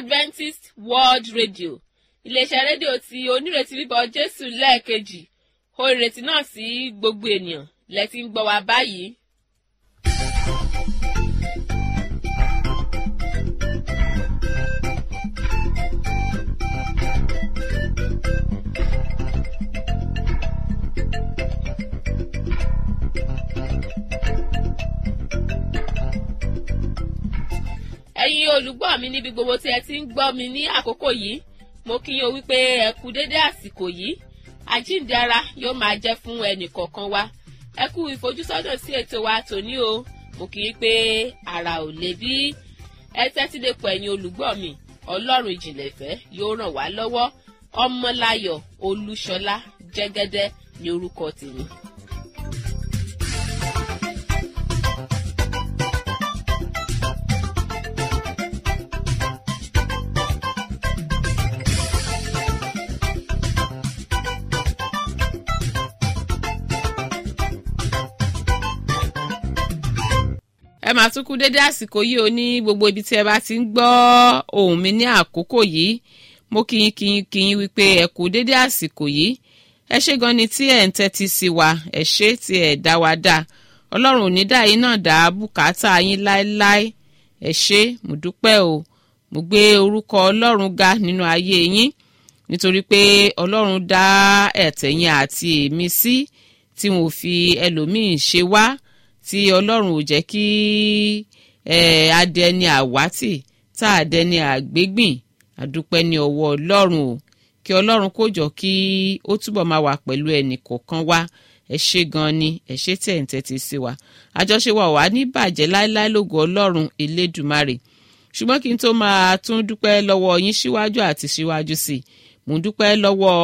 adventist world radio iléeṣẹ́ rédíò tí onírètí bíbọ̀ jésù lẹ́ẹ̀kejì ó ìrètí náà sí gbogbo ènìyàn lẹ́tí ń gbọ́ wa báyìí. ẹ̀yin olùgbọ́ mi níbi gbogbo tí ẹ ti ń gbọ́ mi ní àkókò yìí mo kí yín o wípé ẹ kú dédé àsìkò yìí àjíǹde ara yóò máa jẹ́ fún ẹnì kọ̀ọ̀kan wa ẹ kú ìfojúsọ́nà sí ètò wa tòní o mo kì í pé ara ò lè bí ẹ tẹ́tí lè pọ̀ ẹ̀yin olùgbọ́ mi ọlọ́run ìjìnlẹ̀ ìfẹ́ yóò ràn wá lọ́wọ́ ọmọláyọ̀ olúṣọlá jẹ́gẹ́dẹ́ ní orúkọ tèmi. ẹ máa tún kú dédé àsìkò yìí o ní gbogbo ibi tí ẹ bá ti ń gbọ́ ohùn mi ní àkókò yìí mo kíyín kíyín kíyín wípé ẹ kú dédé àsìkò yìí ẹ ṣé gan ni tí ẹ ń tẹ́tí sí wa ẹ ṣé tí ẹ dá wa dá ọlọ́run ò ní dá yín náà dá bùkátà yín láéláé ẹ ṣé mo dúpẹ́ o mo gbé orúkọ ọlọ́run ga nínú ayé yín nítorí pé ọlọ́run dá ẹ̀tẹ̀yìn àti èmi sí tí wọn ò fi ẹlòmíín ṣe wá tí ọlọ́run ò jẹ́ kí adẹni àwátì tá àdẹni àgbégbìn àdúpẹ́ ní ọwọ́ ọlọ́run o kí ọlọ́run kó jọ kí ó túbọ̀ máa wà pẹ̀lú ẹnì kọ̀ọ̀kan wa ẹ ṣé gan ni ẹ ṣé tẹ̀ ń tẹ́tí sí wa àjọṣe wa wà ní bàjẹ́ láéláé lógo ọlọ́run elédùmarè ṣùgbọ́n kí n tó máa tún dúpẹ́ lọ́wọ́ yín síwájú àti síwájú sí i mò ń dúpẹ́ lọ́wọ́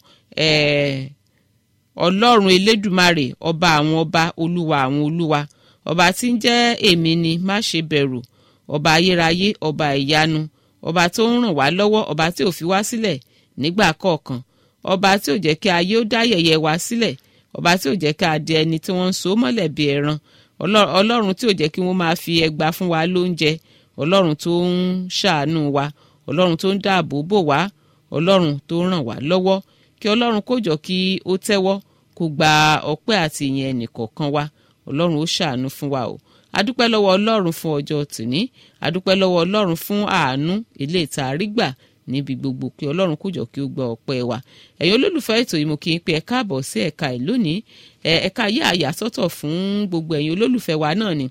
ọlọ́run elédùmarè ọba àwọn ọba olúwa àwọn olúwa ọba tí ń jẹ́ èmi ni má ṣe bẹ̀rù ọba ayérayé ọba ìyanu ọba tó ń ràn wá lọ́wọ́ ọba tí ò fi wá sílẹ̀ nígbà kọ̀ọ̀kan ọba tí ò jẹ́ kí ayé ó dá yẹ̀yẹ́ wá sílẹ̀ ọba tí ò jẹ́ kí adé ẹni tí wọ́n ń so mọ́lẹ̀ bí ẹran ọlọ́run tí ò jẹ́ kí wọ́n máa fi ẹgba fún wa lóúnjẹ ọlọ́run tó ń ṣàánú wa ọlọ́run tó ń dáàbò bò wá ọlọ́run tó ń ràn wá lọ́wọ́ kí ọlọ́run kó jọ kí ó tẹ́wọ́ kó gba ọpẹ́ àti ìyẹn ẹnìkọ̀ọ̀kan wa ọlọ́run ó ṣàánú fún wa o adúpẹ́ lọ́wọ́ ọlọ́run fún ọjọ́ tòní adúpẹ́ lọ́wọ́ ọlọ́run fún àánú ilé ìta àrígbà níbi gbogbo kí ọlọ́run kó jọ kí ó gba ọpẹ́ wa ẹ̀yin olólùfẹ́ ètò yìí mo kí n pé ẹ káàbọ̀ sí ẹ̀ka ẹ̀ lónìí ẹ̀ka yí àyà sọ́tọ̀ fún gbogbo ẹ̀yin olólùfẹ́ wa náà ni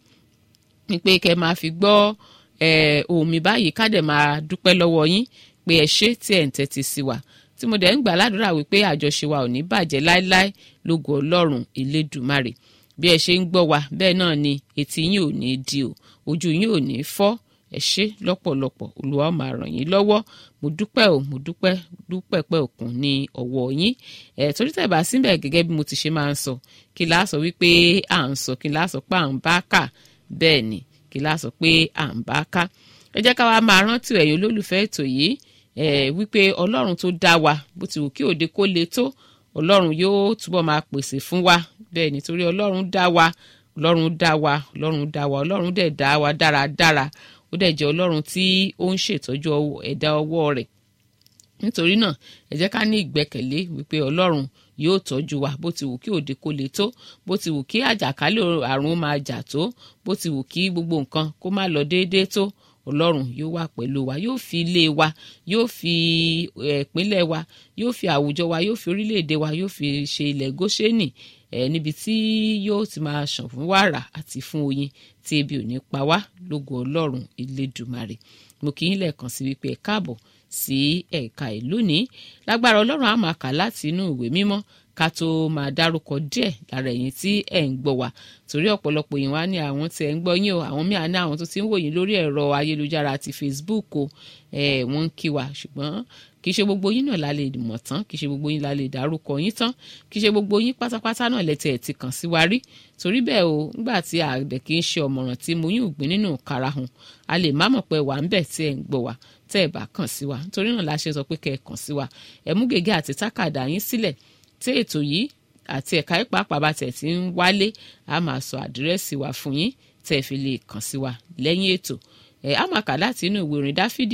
ni pé kẹ́ máa fi gbọ́ ohùn mi báyìí ká dẹ̀ máa dúpẹ́ lọ́wọ́ yín pé ẹ ṣé tí ẹ̀ ń tẹ́tí sí wa tí mo dẹ̀ ń gbà ládùúrà wípé àjọṣe wa ò ní bàjẹ́ láéláé lógo ọlọ́run elédùmarè bí ẹ ṣe ń gbọ́ wa bẹ́ẹ̀ náà ni etí yín ò ní di o ojú yín ò ní fọ́ ẹ ṣé lọ́pọ̀lọpọ̀ olúwa ó máa ràn yín lọ́wọ́ mo dúpẹ́ o mo dúpẹ́ dúpẹ́ pẹ́ òkun ní ọwọ́ yín ẹ̀ torí tẹ̀ bá síbẹ̀ gẹ́gẹ́ bí mo ti ṣe máa ń sọ kí láà sọ wípé à ń sọ kí láà sọ pé à ń bá kà bẹ́ẹ̀ ni kí láà sọ pé à ń bá ká ẹ jẹ́ ká wa máa rántí ẹ̀yin olólùfẹ́ ètò yìí ẹ̀ wípé ọlọ́run tó dá wa bó ti wù kí òde kó le tó ọlọ́run yóò túbọ̀ máa pèsè fún wa bẹ́ẹ̀ nítorí ọlọ́run dá wa ọlọ́run dá wa ọlọ́run dá wa ọlọ́run dẹ̀ dá wa dáradára ó dẹ̀ jẹ́ ọlọ́run tí ó ń ṣètọ́jú ẹ̀dá ọwọ́ rẹ̀ nítorí náà ẹ jẹ́ ká ní ìgbẹ́kẹ̀lé wípé ọlọ́run yóò tọ́jú wa bó ti wù kí òde kó le tó bó ti wù kí àjàkálẹ̀ àrùn máa jà tó bó ti wù kí gbogbo nǹkan kó má lọ déédéé tó ọlọ́run yóò wà pẹ̀lú wa yóò fi ilé wa yóò fi ìpínlẹ̀ wa yóò fi àwùjọ wa yóò fi orílẹ̀-èdè wa yóò fi ṣe ilẹ̀ góṣẹ́nì ẹ̀ níbi tí yóò ti máa ṣàn fún wàrà àti fún oyin tí ebi ò ní pa wá lógo ọlọ́run elédùmarè mo kì í lẹ́ẹ̀kan sí wípé ẹ káàbọ̀ sí ẹ̀ka ìlú ní lágbára ọlọ́run á máa kà láti inú ìwé mímọ́ ká tó máa dárúkọ díẹ̀ lára ẹ̀yin tí ẹ̀ ń gbọ́ wa torí ọ̀pọ̀lọpọ̀ yìí wá ní àwọn tí ẹ̀ ń gbọ́ yín o àwọn míì ní àwọn tó ti ń wò yín lórí ẹ̀rọ ayélujára àti Facebook o ẹ̀ wọ́n ń kí wa ṣùgbọ́n kì í ṣe gbogbo yín náà la lè mọ̀ tán kì í ṣe gbogbo yín la lè dárúkọ yín tán kì í ṣe gbogbo yín pátápátá náà lẹ́tẹ̀ ẹ̀ ti kàn sí wa rí torí bẹ́ẹ̀ o nígbà tí àgbẹ̀ kì í ṣe ọ̀mọ̀ràn tí mo yín ògbìn nínú karahun a lè má mọ̀ pé wà ń bẹ̀ tí ẹ̀ ń gbọ́ wa tẹ́ ẹ̀ bá kàn sí wa torí náà la ṣe sọ pé kẹ́ ẹ kàn sí wa ẹ mú gègé àti tákàdá yín sílẹ̀ tí ètò yìí àti ẹ̀ka ìpàápàá bá tẹ̀ tí ń wálé a máa sọ àdírẹ́sì wa fún yín tẹ́ ẹ fi lè kàn sí wa lẹ́yìn ètò ẹ̀ á máa kà láti inú ìwé orin dáfídì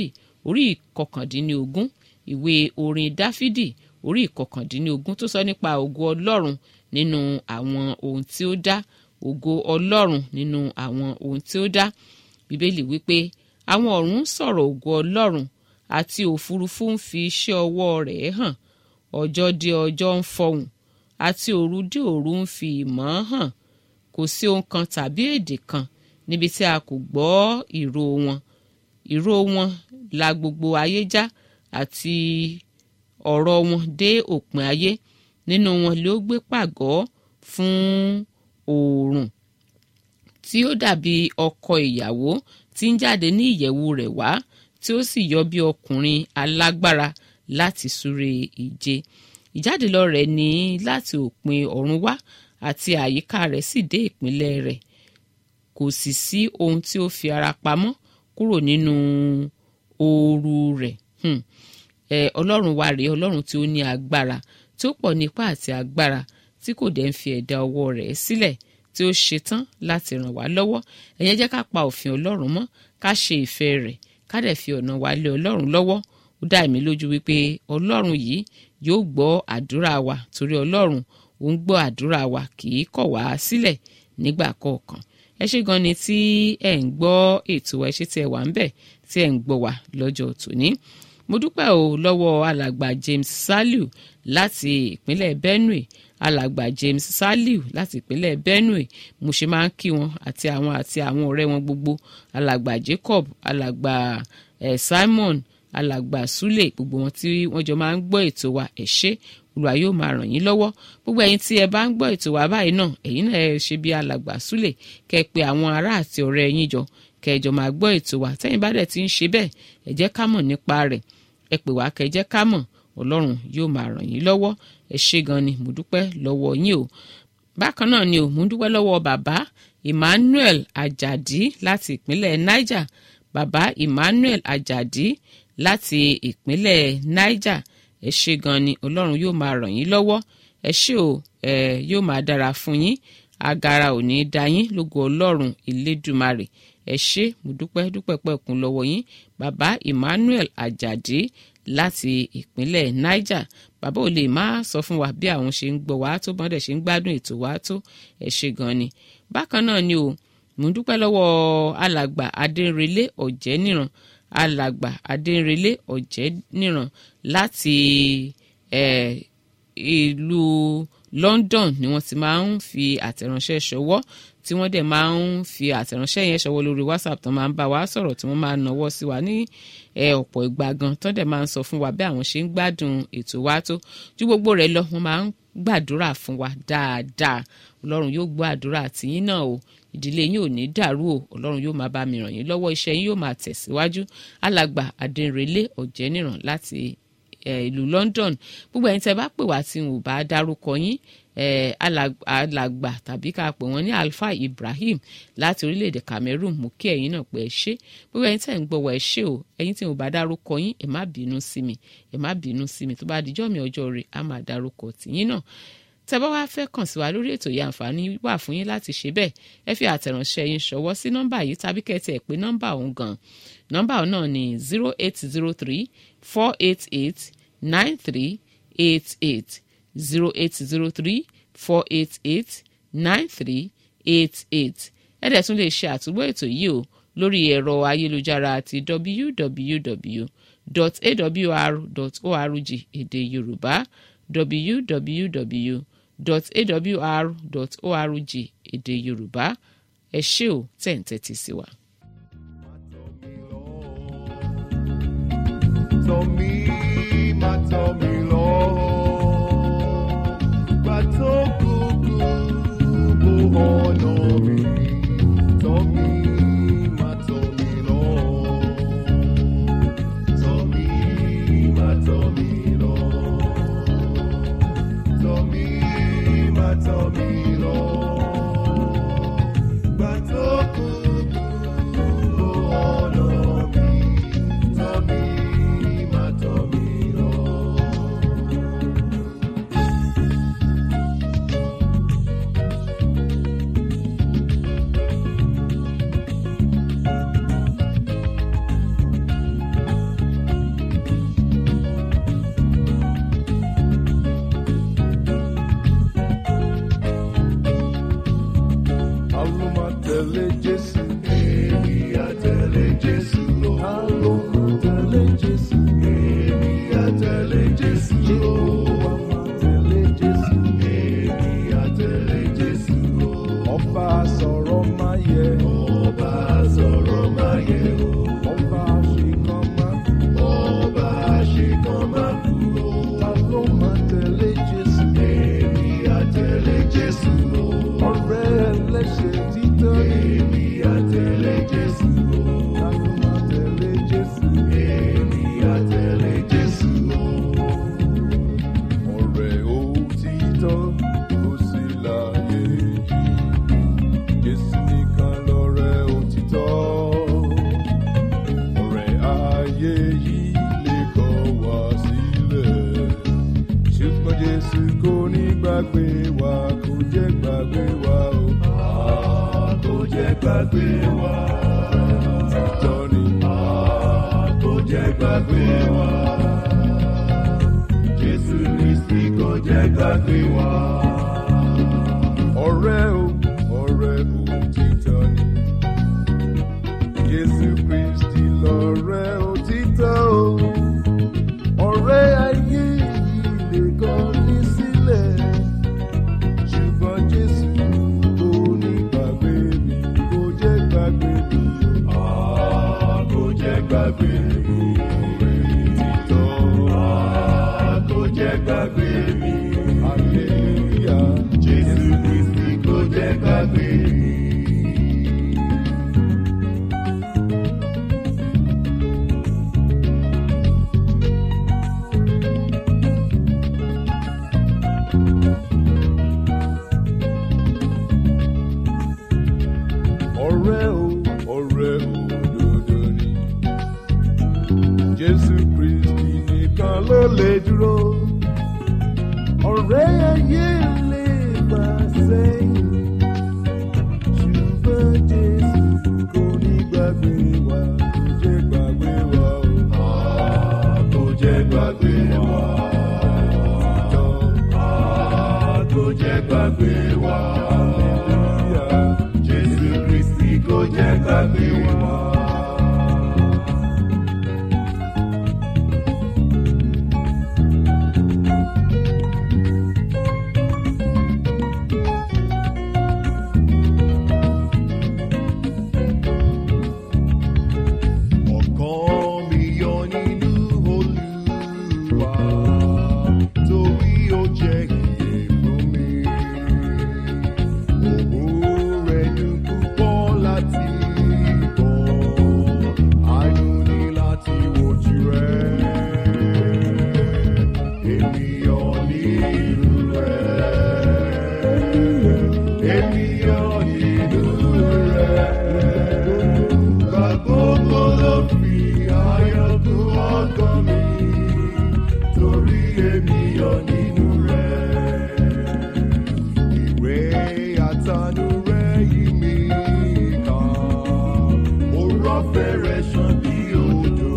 orí ìkọkàndínlógún ìwé orin dáfídì orí ìkọkàndínlógún tó sọ nípa ògo ọlọ́run nínú àwọn ohun tí ó dá ògo ọlọ́run nínú àwọn ohun tí ó dá bíbélì wípé àwọn ọ̀run ń sọ̀rọ̀ ògo ọlọ́run àti òfurufú ń fi iṣẹ́ ọwọ́ rẹ̀ hàn ọjọ́ dé ọjọ́ ń fọhùn àti òru dé òru ń fi ìmọ̀ hàn kò sí ohun kan tàbí èdè kan níbi tí a kò gbọ́ ìró wọn ìró wọn la gbogbo ayé já àti ọ̀rọ̀ wọn dé òpin ayé nínú wọn ló gbé pàgọ́ fún oòrùn tí ó dàbí ọkọ ìyàwó tí ń jáde ní ìyẹ̀wù rẹ̀ wá tí ó sì yọ bí ọkùnrin alágbára láti súré ìje ìjáde lọ rẹ̀ ní láti òpin ọ̀run wá àti àyíká rẹ̀ sì dé ìpínlẹ̀ rẹ̀ kò sì sí ohun tí ó fi ara pamọ́ kúrò nínú ooru rẹ̀ hmm. eh, ọlọ́run wa rèé ọlọ́run tí ó ní agbára tí ó pọ̀ nípa àti agbára tí kò dẹ̀ ń fi ẹ̀dá ọwọ́ rẹ̀ sílẹ̀ tí ó ṣetán láti ràn wá lọ́wọ́ ẹ̀yẹn jẹ́ ká pa òfin ọlọ́run mọ́ ká ṣe ìfẹ́ rẹ̀ ká dẹ̀ fi ọ̀nà wa lé ọlọ́run lọ́wọ́ ó dá èmi lójú wípé ọlọ́run yìí yóò gbọ́ àdúrà wa torí ọlọ́run ó ń gbọ́ àdúrà wa kì í kọ̀ wá sílẹ̀ nígbà kọ̀ọ̀kan ẹ ṣé gan ni tí ẹ ń gbọ́ ètò ẹ ṣé tí ẹ wà ń bẹ̀ tí ẹ ń gbọ́ wa lọ́jọ́ tòní mo dúpẹ́ o lọ́wọ́ alàgbà James Saliu láti ìpínlẹ̀ Benue alàgbà James Saliu láti ìpínlẹ̀ Benue mo ṣe máa ń kí wọn àti àwọn àti àwọn ọ̀rẹ́ wọn gbogbo alàgbà Jacob alàgbà eh, Simon alàgbà Sule gbogbo wọn tí wọ́n jọ máa ń gbọ́ ètò wa ẹ ṣé Olúwa yóò máa ràn yín lọ́wọ́ gbogbo ẹ̀yin tí ẹ bá ń gbọ́ ètò wa báyìí náà ẹ̀yin náà ẹ ṣe bí alàgbà Sule kẹ́ ẹ pe àwọn ará àti ọ̀rẹ́ yín jọ kẹ́ ẹ jọ máa gbọ́ ètò wa tẹ́yin bá dẹ̀ ti ń ṣe bẹ́ẹ̀ ẹ jẹ́ ká mọ̀ nípa rẹ̀ ẹ pè wá kẹ́ ẹ jẹ́ ká mọ̀ Ọlọ́run yóò máa ràn yín lọ́wọ́ ẹ ṣé gan ni mo dúpẹ́ lọ́wọ́ yín o bákan náà ni o mo dúpẹ́ lọ́wọ́ bàbá Emmanuel Ajadi láti ìpínlẹ̀ Niger bàbá Emmanuel Ajadi láti ìpínlẹ̀ Niger ẹ ṣé gan ni Ọlọ́run yóò máa ràn yín lọ́wọ́ ẹ ṣé o ẹ yóò máa dára fún yín agara ò ní í da yín lógo Ọlọ́run Elédùmarè ẹ ṣé mo dúpẹ́ dúpẹ́ pẹ̀kún lọ́wọ́ yín bàbá Emmanuel Ajadi láti ìpínlẹ̀ Niger bàbá ò lè má sọ fún wa bí àwọn ṣe ń gbọ́ wá tó bọ́n dẹ̀ ṣe ń gbádùn ètò wá tó ẹ ṣé gan ni bákan náà ni o mo dúpẹ́ lọ́wọ́ alàgbà Adérelé Ọ̀jẹ́níran alàgbà Adérelé Ọ̀jẹ́níran láti ìlú London ni wọ́n ti máa ń fi àtẹ̀ránṣẹ́ ṣọwọ́ tí wọ́n dẹ̀ máa ń fi àtẹ̀ránṣẹ́ yẹn ṣọwọ́ lórí WhatsApp tó máa ń bá wa sọ̀rọ̀ tí wọ́n máa ń nawọ́ sí wa ní ọ̀pọ̀ ìgbà gan tó dẹ̀ máa ń sọ fún wa bí àwọn ṣe ń gbádùn ètò wa tó ju gbogbo rẹ̀ lọ wọ́n máa ń gbàdúrà fún wa dáadáa Ọlọ́run yóò gbọ́ àdúrà tìyín náà o ìdílé yín ò ní dàrú o Ọlọ́run yóò máa bá mi ràn yín lọ́wọ́ iṣẹ́ yín yóò máa tẹ̀síwájú alàgbà Adérelé Ọ̀jẹ́níran láti ìlú London gbogbo ẹ̀yin tẹ́ bá pè wá tí n ò bá dárúkọ yín alàgbà tàbí ká pè wọ́n ní Alfa Ibrahim láti orílẹ̀-èdè Cameroon mú kí ẹ̀yin náà pé ẹ ṣé gbogbo ẹ̀yin tẹ́ ń gbọ́ wá ẹ ṣé o ẹ̀yin tí n ò bá dárúkọ yín ẹ má bínú sí mi ẹ má bínú sí mi tó bá dijọ́ mi ọjọ́ rẹ̀ á máa dárúkọ tìyín náà tẹ́ bá wá fẹ́ kàn sí wa lórí ètò yìí àǹfààní wà fún yín láti ṣe bẹ́ẹ̀ ẹ fi àtẹ̀ránṣẹ́ yín ṣọwọ́ sí nọ́mbà yìí tàbí kẹ́tì ẹ̀ pé nọ́mbà òun gan nọ́mbà òun náà ni zero eight zero three four eight eight nine three eight eight zero eight zero three four eight eight nine three eight eight ẹ dẹ̀ tún lè ṣe àtúgbọ́ ètò yìí o lórí ẹ̀rọ ayélujára àti www.awr.org èdè Yorùbá www awr.org èdè yorùbá ẹ ṣé o tẹ̀ ń tẹ́tí sí wa. Tọ́ mi, má tọ́ mi lọ. Gbà tó kúkú bó ọ̀nà mi. Tọ́ mi, má tọ́ mi lọ. Tọ́ mi, má tọ́ mi lọ. Tọ́ mi, má tọ́ mi lọ. Gbà tó kúkú bó ọ̀nà mi. Tọ́ mi, má tọ́ mi gbàgbé wa. Títọ́ ni a kò jẹ́ gbàgbé wa. Jésù Kristi kò jẹ́ gbàgbé wa. Ọ̀rẹ́ o, ọ̀rẹ́ òtítọ́ ni. Jésù Kristi lọ̀rẹ́ òtítọ́ o. Ọ̀rẹ́ ayé yìí lè kọ́ ní sílẹ̀. Ṣùgbọ́n Jésù kò ní gbàgbé mi, kò jẹ́ gbàgbé mi. Ah, kò jẹ́ gbàgbé mi. Òtítọ́. Ah, kò jẹ́ gbàgbé mi. Hallelujah. Jésù Kristi kò jẹ́ gbàgbé mi. ọ̀rẹ́ o ọ̀rẹ́ òdodo ni jésù kristi nìkan ló lè dúró ọ̀rẹ́ ayé lè gbà sẹ́yìn ṣùgbọ́n jésù kò ní gbàgbé wa kò jẹ́ gbàgbé wa o. Ah, kò jẹ́ gbàgbé wa. Ah, kò jẹ́ gbàgbé wa. Hallelujah. Jésù Kristi kò jẹ́ gbàgbé wa. Ọkàn mi yọ nínú Olúwa, torí ó jẹ́ ìyè fún mi. Òun rẹ̀ dùn púpọ̀ láti bọ̀, àánú ni láti wojú rẹ̀. Èmi yọ nínú rẹ̀. Èmi yọ nínú rẹ̀. Gbàgbogbo ló fi ayọ̀ kún ọkàn mi, torí èmi yọ nínú rẹ̀. Ìwé àtànú rẹ̀ yí mi ká, ó rọ́fẹ́ rẹ̀ ṣàn bí odò.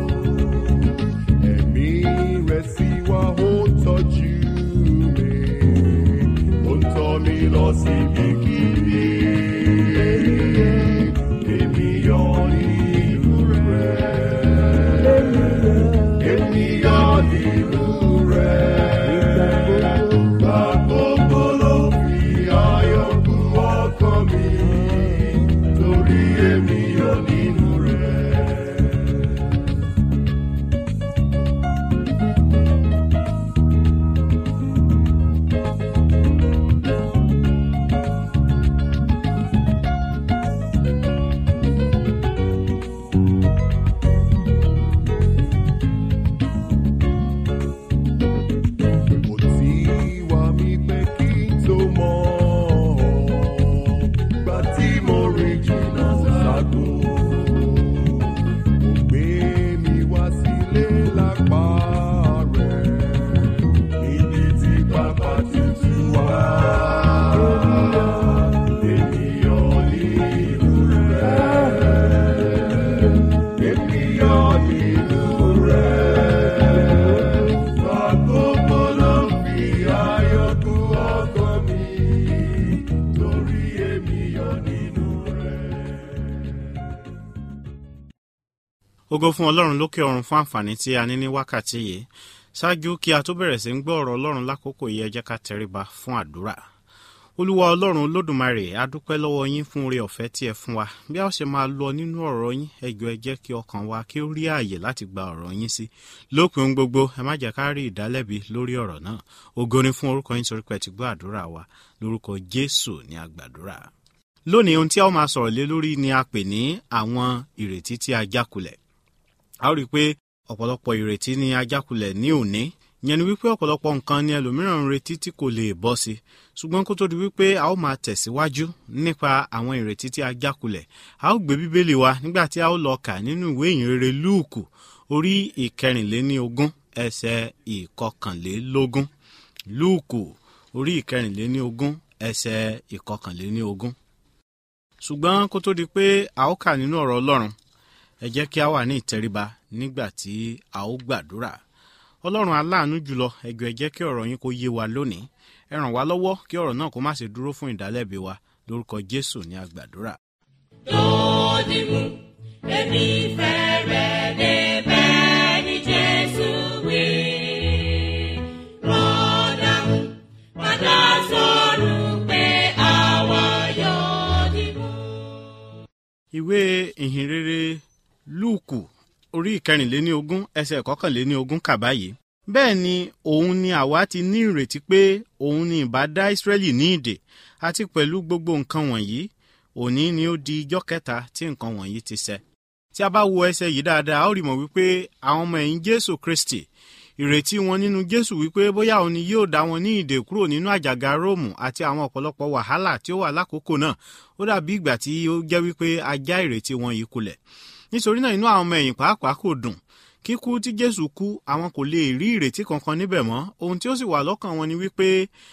Ẹ̀mí rẹ̀ sì wá ó tọ́jú mi, ó ń tọ́ mi lọ síbi kíbi. Èmi yọ nínú rẹ̀. Èmi yọ nínú rẹ̀. Gbàgbogbo ló fi ayọ̀ kún ọkàn mi, torí èmi yọ nínú rẹ̀. Kò tí wá mi pé kí n tó mọ̀ ọ́, gbà tí mo rìn jìnnà ságo. Kò gbé mi wá sílé lápá rẹ̀, níbi tí pápá tutù wá. Ènìyàn nínú rẹ̀, ènìyàn nínú rẹ̀. Àkókò ló fi ayọ̀ kún ọkàn mi, torí èmi yọ nínú rẹ̀. ògo fún ọlọ́run lókè ọ̀run fún àǹfààní tí a ní ní wákàtí yìí ṣáájú kí a tó bẹ̀rẹ̀ sí ń gbọ́ ọ̀rọ̀ ọlọ́run lákòókò yìí ẹ jẹ́ ká tẹríba fún àdúrà olúwa ọlọ́run olódùmarè a dúpẹ́ lọ́wọ́ yín fún oore ọ̀fẹ́ tí ẹ fún wa bí a ó ṣe máa lọ nínú ọ̀rọ̀ yín ẹ jọ̀ọ́ ẹ jẹ́ kí ọkàn wa kí ó rí ààyè láti gba ọ̀rọ̀ yín sí lópin ohun gbogbo ẹ má jẹ́ ká rí ìdálẹ́bi lórí ọ̀rọ̀ náà ògo ni fún orúkọ yín torí pé ẹ ti gbọ́ àdúrà wa lórúkọ jésù ní àgbàdúrà lónìí ohun tí a ó máa sọ̀rọ̀ lé lórí ni a pè ní àwọn ìrètí tí a jákulẹ̀ a ó rí i pé ọ̀pọ̀lọpọ̀ ìrètí ni a jákulẹ̀ ní òní yẹn ni wípé ọ̀pọ̀lọpọ̀ nǹkan ni ẹlòmíràn ń retí tí kò lè bọ́ sí ṣùgbọ́n kó tó di wípé a ó máa tẹ̀síwájú nípa àwọn ìrètí tí a jákulẹ̀ a ó gbé bíbélì wa nígbà tí a ó lọ kà nínú ìwé ìyìnrere lúùkù orí ìkẹrìnléníogún ẹsẹ̀ ìkọkànlélógún lúùkù orí ìkẹrìnléníogún ẹsẹ̀ ìkọkànléníogún ṣùgbọ́n kó tó di pé a ó kà nínú ọ̀rọ̀ ọlọ́run ẹ jẹ́ kí a wà ní ìtẹríba nígbà tí a ó gbàdúrà ọlọ́run aláàánú jùlọ ẹjọ́ ẹ jẹ́ kí ọ̀rọ̀ yín kó yé wa lónìí ẹ ràn wá lọ́wọ́ kí ọ̀rọ̀ náà kó má ṣe dúró fún ìdálẹ́bi wa lórúkọ jésù ní àgbàdúrà. lónìí mú èmi fẹ́ rẹ̀ débẹ̀ ní jésù wí. rọ́dà mú padà sọ̀rọ̀ pé àwa yóò dìbò. ìwé ìhìnrere lúùkù orí ìkẹrìnléní ogún ẹsẹ̀ kọkànléní ogún kà báyìí bẹ́ẹ̀ ni òun ni àwa ti ní ìrètí pé òun ni ìbá dá ìsírẹ́lì ní ìdè àti pẹ̀lú gbogbo nǹkan wọ̀nyí òní ni ó di ijọ́ kẹta tí nǹkan wọ̀nyí ti ṣẹ. tí a bá wo ẹsẹ̀ yìí dáadáa a ó rí mọ̀ wípé àwọn ọmọ ẹ̀yìn jésù kristi ìrètí wọn nínú jésù wípé bóyá òun ni yóò dá wọn ní ìdè kúrò nínú àjàgà róòmù àti àwọn ọ̀pọ̀lọpọ̀ wàhálà tí ó wà lákòókò náà ó dàbí ìgbà tí ó jẹ́ wípé a já ìrètí wọn yìí kulẹ̀ nítorí náà inú àwọn ọmọ ẹ̀yìn pàápàá kò dùn kíkú tí jésù kú àwọn kò lè rí ìrètí kankan níbẹ̀ mọ́ ohun tí ó sì wà lọ́kàn wọn ni wípé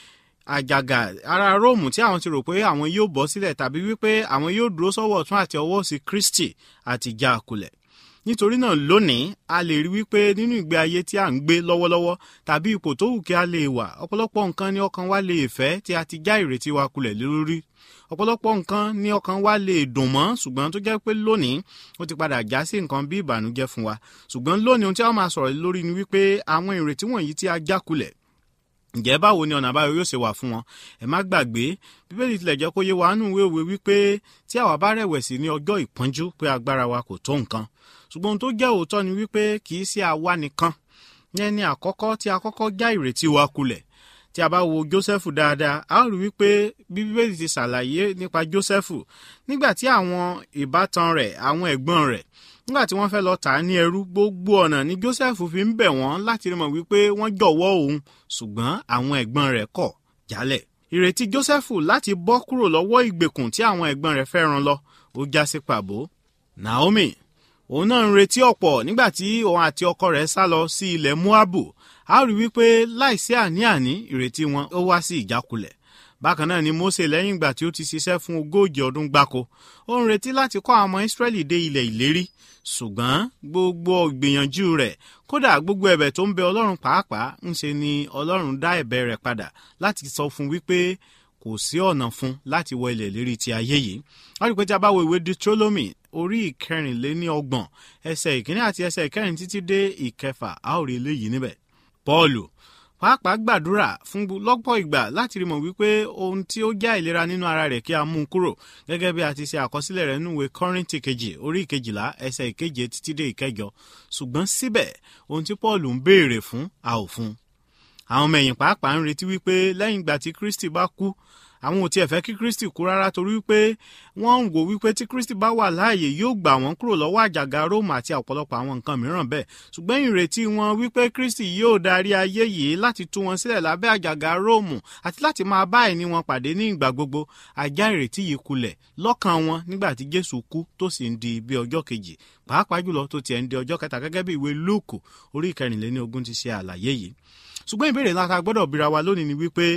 àjàgà ara róòmù tí àwọn ti rò pé àwọn yóò bọ́ sílẹ̀ tàbí wípé àwọn yóò dúró sọ́wọ́ ọ̀tún àti ọwọ́ òsì kristi àti já a kulẹ̀ nítorí náà lónìí a lè rí wípé nínú ìgbé ayé tí à ń gbé lọ́wọ́lọ́wọ́ tàbí ipò tó wù kí a lè wà ọ̀pọ̀lọpọ̀ nǹkan ní ọkàn wa lè fẹ́ tí a ti já ìrètí wa kulẹ̀ lórí ọ̀pọ̀lọpọ̀ nǹkan ní ọkàn wa lè dùn mọ́ ṣùgbọ́n tó jẹ́ pé lónìí ó ti padà já sí nǹkan bí ìbànújẹ́ fún wa ṣùgbọ́n lónìí ohun tí a máa sọ̀rọ̀ lórí ni wípé àwọn ìrètí wọ̀nyí tí a já kulẹ̀ ǹjẹ́ báwo ni ọ̀nà àbáyọ yóò ṣe wà fún wọn ẹ má gbàgbé bíbélì tilẹ̀ jẹ́ kó yé wa nù wéwèé wípé tí àwa bá rẹ̀wẹ̀sì ní ọjọ́ ìpọ́njú pé agbára wa kò tó nǹkan ṣùgbọ́n ohun tó jẹ́ òótọ́ ni wípé kì í ṣe àwa nìkan yẹn ni àkọ́kọ́ tí a kọ́kọ́ já ìrètí wa kulẹ̀ tí a bá wo jósẹ́fù dáadáa a ó rí wípé bí bíbélì ti ṣàlàyé nípa jósẹ́fù nígbà tí àwọn ìbátan rẹ̀ àwọn ẹ̀gbọ́n rẹ̀ nígbà tí wọ́n fẹ́ lọ tà á ní ẹrú gbogbo ọ̀nà ni joseph fi ń bẹ̀ wọ́n láti rí mọ̀ wípé wọ́n jọ̀wọ́ òun ṣùgbọ́n àwọn ẹ̀gbọ́n rẹ̀ kọ̀ jálẹ̀. ìrètí joseph láti bọ́ kúrò lọ́wọ́ ìgbèkùn tí àwọn ẹ̀gbọ́n rẹ̀ fẹ́ ràn lọ ó já sí pàbó. naomi òun náà ń retí ọ̀pọ̀ nígbà tí òun àti ọkọ rẹ̀ sá lọ sí ilẹ̀ moabu a rí wípé láìsí àní-àní ìrètí wọn ó wá sí ìjákulẹ̀ bákan náà ni mose lẹ́yìn ìgbà tí ó ti ṣiṣẹ́ fún ogójì ọdún gbáko ó ń retí láti kọ́ àwọn ọmọ israẹli dé ilẹ̀ ìlérí ṣùgbọ́n gbogbo ìgbìyànjú rẹ̀ kódà gbogbo ẹ̀bẹ̀ tó ń bẹ ọlọ́run pàápàá ń ṣe ni ọlọ́run dá ẹ̀bẹ̀ rẹ̀ padà láti sọ fún wípé kò sí ọ̀nà fún láti wọ ilẹ̀ ìlérí ti ayé yìí wọ́n rí i pé tí a bá wo ìwé deuteronomy orí ìkẹrìnléní ọgbọ̀n ẹsẹ̀ ìkíní àti ẹsẹ̀ ìkẹrin títí dé ìkẹfà a ó rí eléyìí níbẹ̀ paul pàápàá gbàdúrà fún lọ́pọ̀ ìgbà láti rí mọ̀ wípé ohun tí ó já ìlera nínú ara rẹ̀ kí a mú un kúrò gẹ́gẹ́ bí a ti ṣe àkọsílẹ̀ rẹ̀ nínú ìwé kọ́rìntì kejì orí ìkejìlá ẹsẹ̀ ìkeje títí dé ìkẹjọ ṣùgbọ́n síbẹ̀ ohun tí paul ń béèrè fún a ò fún un. àwọn ọmọ ẹ̀yìn pàápàá ń retí wípé lẹ́yìn ìgbà tí kristi bá kú àwọn ò tiẹ̀ fẹ́ kí kristi kú rárá torí wípé wọ́n ń wò wípé tí kristi bá wà láàyè yóò gbà wọ́n kúrò lọ́wọ́ àjàgà róòmù àti ọ̀pọ̀lọpọ̀ àwọn nǹkan mìíràn bẹ́ẹ̀ ṣùgbọ́n ìrètí wọn wípé kristi yóò darí ayé yìí láti tú wọn sílẹ̀ lábẹ́ àjàgà róòmù àti láti máa bá ẹni wọn pàdé ní ìgbà gbogbo ajá ìrètí yìí kulẹ̀ lọ́kàn wọn nígbà tí jésù kú tó sì ń di bí ọjọ́ kejì pàápàá jùlọ tó tiẹ̀ ń di ọjọ́ kẹta gẹ́gẹ́ bí ìwé lúùkù orí ìkẹrìnléní ogún ti ṣe àlàyé yìí ṣùgbọ́n ìbéèrè ńlá ta gbọ́dọ̀ bira wa lónìí ni wípé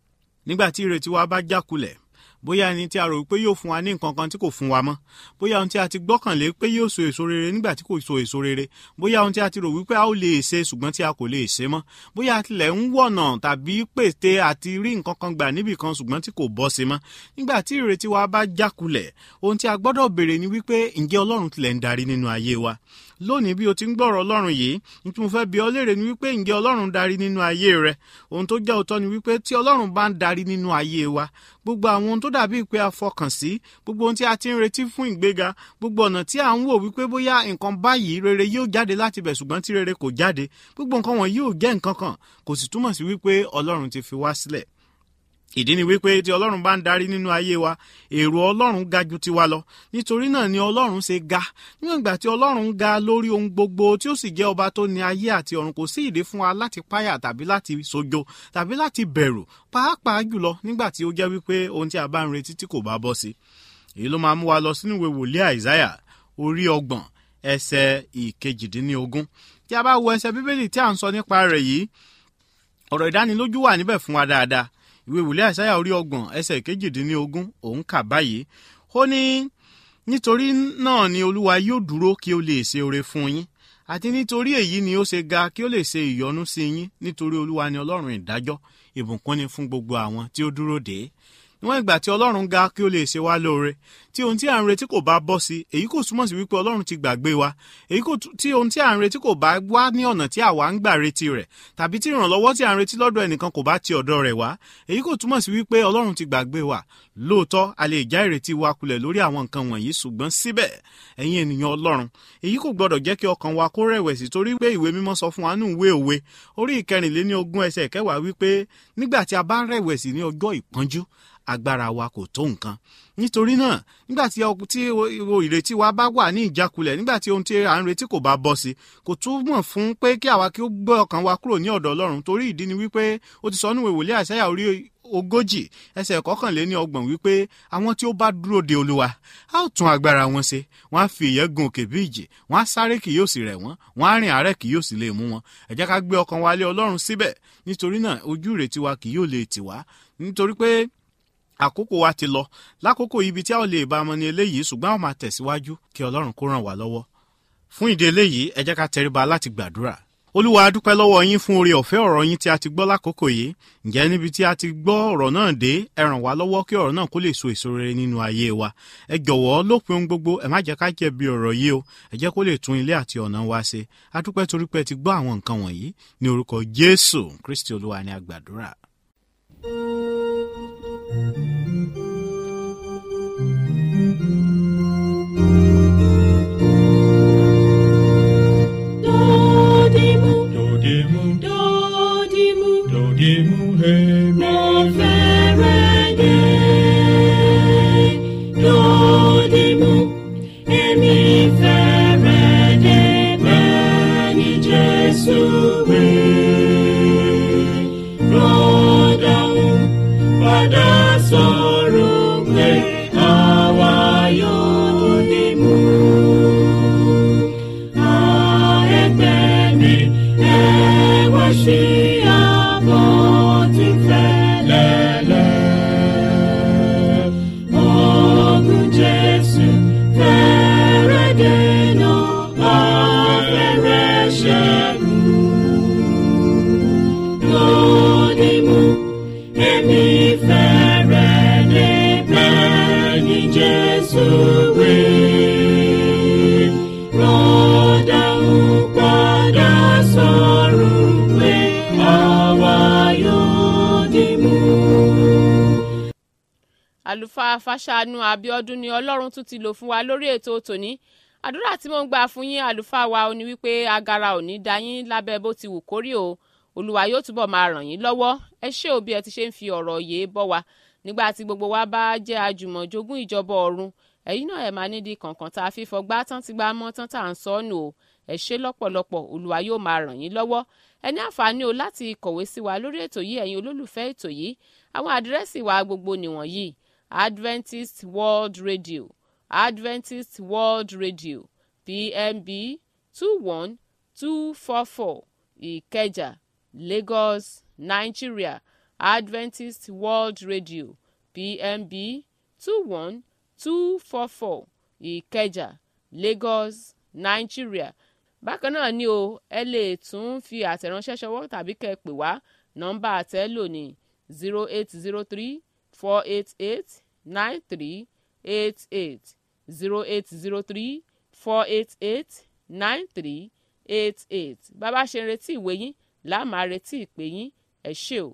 nígbà tí ìrètí wa bá jákulẹ̀ bóyá ẹni tí a rò pé yóò fún wa ní nǹkan kan tí kò fún wa mọ́ bóyá ohun tí a ti gbọ́kànlé pé yóò so èso rere nígbà tí kò so èso rere bóyá ohun tí a ti rò wípé a ó lè ṣe ṣùgbọ́n tí a kò lè ṣe mọ́ bóyá a tilẹ̀ ń wọ̀nà tàbí pète àti rí nǹkan kan gbà níbì kan ṣùgbọ́n tí kò bọ́ sí mọ́ nígbà tí ìrètí wa bá jákulẹ̀ ohun tí a gbọ́dọ̀ béèrè ni wípé ǹjẹ́ ọlọ́run tilẹ̀ ń darí nínú ayé wa lónìí bí o ti ń gbọ́rọ̀ ọlọ́run yìí ní tí mo fẹ́ bi ọ́ léèrè ni wípé ǹjẹ́ ọlọ́run darí nínú ayé rẹ ohun tó jẹ́ òótọ́ ni wípé tí ọlọ́run bá ń darí nínú ayé wa gbogbo àwọn ohun tó dàbí pé a fọkàn sí gbogbo ohun tí a ti ń retí fún ìgbéga gbogbo ọ̀nà tí à ń wò wípé bóyá nǹkan báyìí rere yóò jáde láti bẹ̀ ṣùgbọ́n tí rere kò jáde gbogbo nǹkan wọn yóò jẹ́ nǹkan kan kò sì túmọ̀ sí wípé ọlọ́run ti fi wá sílẹ̀ ìdí ni wípé tí ọlọ́run bá ń darí nínú ayé wa èrò ọlọ́run ga ju tiwa lọ nítorí náà ni ọlọ́run ṣe ga níwọ̀n ìgbà tí ọlọ́run ga lórí ohun gbogbo tí ó sì jẹ́ ọba tó ní ayé àti ọ̀run kò sí ìdí fún wa láti páyà tàbí láti sojo tàbí láti bẹ̀rù pàápàá jùlọ nígbà tí ó jẹ́ wípé ohun tí a bá ń retí tí kò bá bọ́ sí èyí ló máa mú wa lọ sínú ìwé wòlíì àìsáyà orí ọgbọ̀n ẹsẹ̀ ìkejìdínlógún tí a bá wo ẹsẹ̀ bíbélì tí à ń sọ nípa rẹ̀ yìí ọ̀rọ̀ ìdánilójú wà níbẹ̀ fún wa dáadáa ìwé wòlíì àìsáyà orí ọgbọ̀n ẹsẹ̀ kejìdínlógún òun kà báyìí ó ní nítorí náà ni olúwa yóò dúró kí ó lè ṣe oore fún yín àti nítorí èyí ni ó ṣe ga kí ó lè ṣe ìyọ́nú sí yín nítorí olúwa ni ọlọ́run ìdájọ́ ìbùkún ni fún gbogbo àwọn tí ó dúró dè é níwọ̀n ìgbà tí ọlọ́run ga kí ó lè ṣe wá lóore tí ohun tí à ń retí kò bá bọ́ sí èyí kò túmọ̀ sí wípé ọlọ́run ti gbàgbé wa èyí kò tú- tí ohun tí à ń retí kò bá wá ní ọ̀nà tí àwa ń gbà retí rẹ̀ tàbí tí ìrànlọ́wọ́ tí à ń retí lọ́dọ̀ ẹnìkan kò bá ti ọ̀dọ̀ rẹ̀ wá èyí kò túmọ̀ sí wípé ọlọ́run ti gbàgbé wa lóòótọ́ a lè já ìrètí wa kulẹ̀ lórí àwọn nǹkan wọ̀nyí ṣùgbọ́n síbẹ̀ ẹ̀yin ènìyàn ọlọ́run èyí kò gbọdọ̀ jẹ́ kí ọkàn wa kó rẹ̀wẹ̀sì torí pé ìwé mímọ́ sọ fún wa nínú ìwé òwe orí ìkẹrìnléní ogún ẹsẹ̀ kẹwàá wípé nígbà tí a bá rẹ̀wẹ̀sì ní ọjọ́ ìpọ́njú agbára wa kò tó nǹkan nítorí náà nígbà tí ọ- tí o- o- ìrètí wa bá wà ní ìjákulẹ̀ nígbà tí ohun tí à ń retí kò bá bọ́ sí kò túmọ̀ fún pé kí àwa kí ó gbé ọkàn wa kúrò ní ọ̀dọ̀ ọlọ́run torí ìdí ni wípé ó ti sọ nínú ìwòlé àṣẹyà orí ogójì ẹsẹ̀ kọkànléní ọgbọ̀n wípé àwọn tí ó bá dúró de olúwa a ó tún agbára wọn ṣe wọn á fi ìyẹ́ gun òkè bí ìjì wọn á sáré kì yóò sì rẹ̀ wọ́n wọn á rìn àárẹ̀ kì yóò sì lè mú wọn ẹ jẹ́ ká gbé ọkàn wa lé ọlọ́run síbẹ̀ nítorí náà ojú ìrètí wa kì yóò lè tì wá nítorí pé àkókò wa ti lọ lákòókò ibi tí a ò lè bá ọmọ ní eléyìí ṣùgbọ́n a ó máa tẹ̀síwájú kí ọlọ́run kó ràn wá lọ́wọ́ fún ìdí eléyìí ẹ jẹ́ ká tẹríba láti gbàdúrà olúwa a dúpẹ́ lọ́wọ́ yín fún oore ọ̀fẹ́ ọ̀rọ̀ yín tí a ti gbọ́ lákòókò yìí ǹjẹ́ níbi tí a ti gbọ́ ọ̀rọ̀ náà dé ẹ ràn wá lọ́wọ́ kí ọ̀rọ̀ náà kó lè so èso rere nínú ayé wa ẹ jọ̀wọ́ lópin ohun gbogbo ẹ má jẹ́ ká jẹ̀bi ọ̀rọ̀ yìí o ẹ jẹ́ kó lè tún ilé àti ọ̀nà wa ṣe a dúpẹ́ torí pé ẹ ti gbọ́ àwọn nǹkan wọ̀nyí ní orúkọ jésù kristi olúwa ni a gbàdúrà Dodimu, Dodimu, dodimu, dodimu, hemi. mo fẹ́rẹ̀ dé. Dodimu, èmi fẹ́rẹ̀ dé bẹ́ẹ̀ ni Jésù wí. Rọ́dàún padà sọ̀rọ̀ pé àwa yóò dìmú. Ẹgbẹ́ mi, ẹ wá sí àbọ̀ tí fẹ́lẹ́lẹ́. Ogun Jésù fẹ́rẹ̀ dènà afẹ́rẹ́ ṣẹ́gun. Lódìmú, èmi fẹ́rẹ̀ dé bẹ́ẹ̀ ni Jésù wí. Rọ́dà ń padà sọ̀rọ̀ pé àwa yóò dìmú. àlùfáà fàṣàánú abiodun ni ọlọ́run tún ti lò fún wa lórí ètò tòní àdúrà tí mo ń gbà fún yín àlùfáà wa ò ní wípé agara ò ní da yín lábẹ́ bó ti wù kórí o olúwa yóò túbọ̀ máa ràn yín lọ́wọ́ ẹ ṣé o bí ẹ ti ṣe ń fi ọ̀rọ̀ yìí bọ́ wa nígbà tí gbogbo wa bá jẹ́ àjùmọ̀jogún ìjọba ọ̀run ẹ̀yin náà ẹ̀ máa nídìí kọ̀ọ̀kan tá a fi fọgbá tán ti gbá mọ́ tán tá à ń sọ ọ́ nù o ẹ ṣé lọ́pọ̀lọpọ̀ olúwa yóò máa ràn yín lọ́wọ́ ẹ ní àǹfààní o láti kọ̀wé sí wa lórí ètò yìí ẹ̀yin olólùfẹ́ ètò yìí àwọn àdírẹ́sì wa gbogbo nìwọ̀nyí adventist world radio adventist world radio pmb two one two four four ìkẹjà lagos nigeria adventist world radio pmb two one two four four ìkẹjà lagos nigeria bákan náà ni o ẹ lè tún fi àtẹ̀ránṣẹ́ ṣọwọ́ tàbí kẹ́ ẹ pè wá nọ́mbà àtẹ́lò ní zero eight zero three four eight eight nine three eight eight zero eight zero three four eight eight nine three eight eight bàbá ṣe ń retí ìwé yín láà máa retí ìpè yín ẹ ṣé o.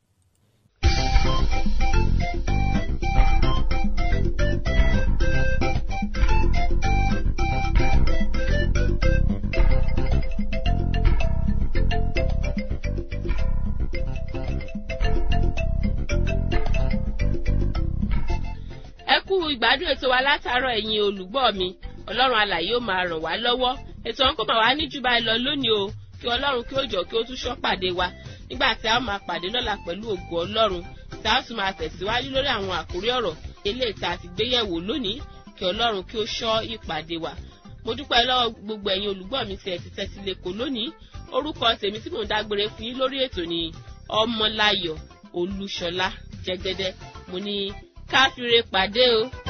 ẹ kú ìgbádùn ètò wa látàárọ̀ ẹ̀yin olùgbọ́ mi ọlọ́run alàyè ó máa ràn wá lọ́wọ́ ètò ọ̀hún kò máa wá ní jù báyìí lọ lónìí o kí ọlọ́run kí ó jọ kí ó tún ṣọ́ pàdé wa nígbà tí a ó máa pàdé lọ́la pẹ̀lú ògo ọlọ́run tí a ó sì máa tẹ̀síwájú lórí àwọn àkórí ọ̀rọ̀ eléyìí tá a ti gbé yẹ̀wò lónìí kí ọlọ́run kí ó ṣọ́ ìpàdé wa mo dúpẹ́ lọ́wọ́ gbogbo ẹ̀yin olùgbọ́ mi tí ẹ ti tẹ́tí lẹ́kọ̀ọ́ lónìí orúkọ tèmi tí mò ń dágbére fún yín lórí ètò ni ọmọláyọ̀ olúṣọlá jẹgẹdẹ mo ní káfíńre pàdé o.